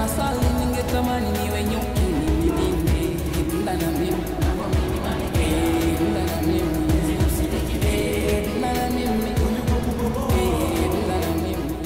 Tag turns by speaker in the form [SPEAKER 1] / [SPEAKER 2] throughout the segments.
[SPEAKER 1] hasali ningetamani niwe nyuki nililinde dunda na mimi Eh, dunda na mimi Eh, dunda na mimi Eh, dunda na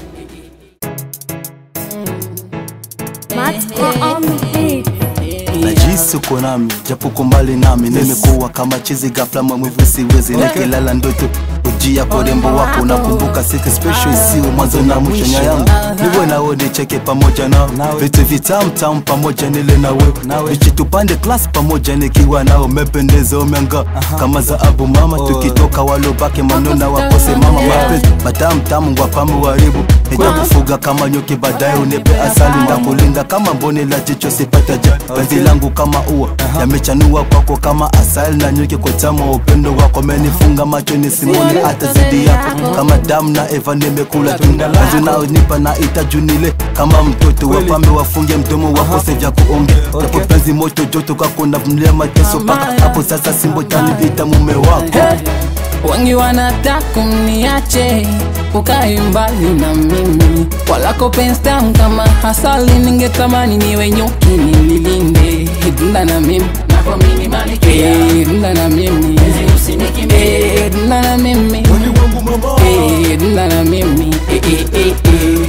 [SPEAKER 1] mimi
[SPEAKER 2] Matt on the beat.
[SPEAKER 3] najisi uko nami japo uko mbali nami nimekuwa kama chizi ghafla maumivu siwezi nikilala ndoto ujia kwa urembo wako nakumbuka siku special isiwe mwanzo na mwisho nya yangu niwe nawe nicheke pamoja nao vitu vitamtam pamoja nile nawe vichi tupande klas pamoja nikiwa nao mependeza umeanga kama za abu mama tukitoka walobake manona wakose mama mapenzi matamtamu ngwapamu waribu nitakufuga kama nyuki baadaye unipe asali ndakulinda kama mboni la jicho sipata ja penzi langu kama ua yamechanua kwako kama asali na nyuki kwa tamu wa upendo wako menifunga macho nisimoni hata zidi yako kama damu na eva nimekula tunda kazi unaonipa na itajunile kama mtoto wapambe wafunge mdomo wako sevya kuonge japo penzi moto joto kwako navumilia mateso paka hapo sasa simbo taniita mume wako
[SPEAKER 1] wengi wanataka mniache ukae mbali na mimi walako penstam kama hasali ningetamani niwe nyuki nililinde dunda na mimi Eh, dunda na mimi Eh, dunda na mimi Eh, dunda na mimi Eh, eh, eh, eh.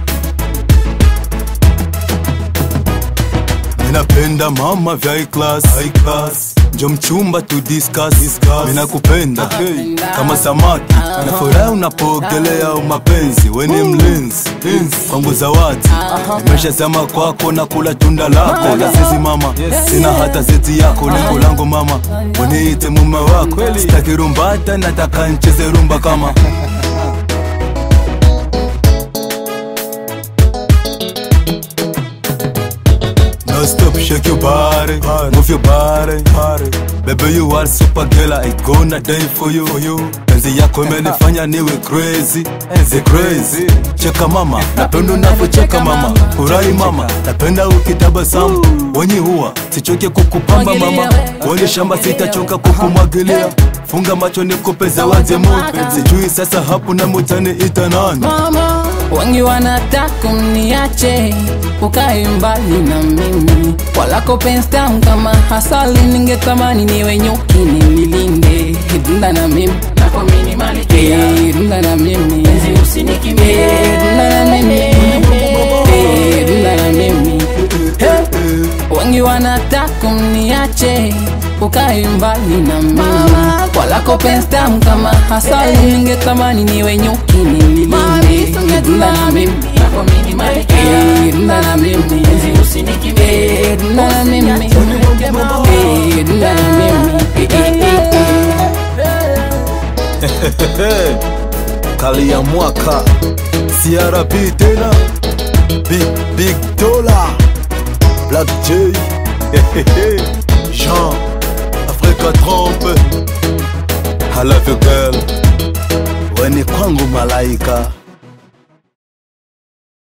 [SPEAKER 3] Ninapenda mama vya high class, high class. Njo mchumba tu discuss, discuss. Mina kupenda hey. kama samaki na furaha unapoogelea mapenzi weni mlinzi kwangu zawadi nimeshazama kwako na kula tunda lako la sisi mama sina hata zeti yako lengo langu mama uniite mume wako sitaki rumbata nataka ncheze rumba kama No stop, shake your body, move your body, Baby you are super girl, I gonna die for you, for you. Penzi yako imenifanya niwe crazy, the crazy. Cheka mama, napenda unavyocheka mama, furahi mama, napenda ukitabasamu. Wenye huwa sichoke kukupamba mama, wenye shamba sitachoka kukumwagilia. Funga macho nikupe zawadi moja, sijui sasa hapo na mutani ita nani?
[SPEAKER 1] mama wengi wanataka mniache ukae mbali na mimi walako penstam kama hasali ningetamani niwe nyuki nililinde dunda na mimi Eh, dunda na mimi Eh, dunda na mimi Eh, dunda na mimi wengi wanataka mniache ukae mbali na mimi walako penstam kama hasali ningetamani niwe nyuki nililinde dunda na mimi Eh, dunda na mimi Eh, dunda na mimi Eh, dunda na mimi Eh, eh, eh, eh.
[SPEAKER 3] kali ya mwaka CRP tena big big dollar Black J Jean Africa Trompe I love you girl weni kwangu malaika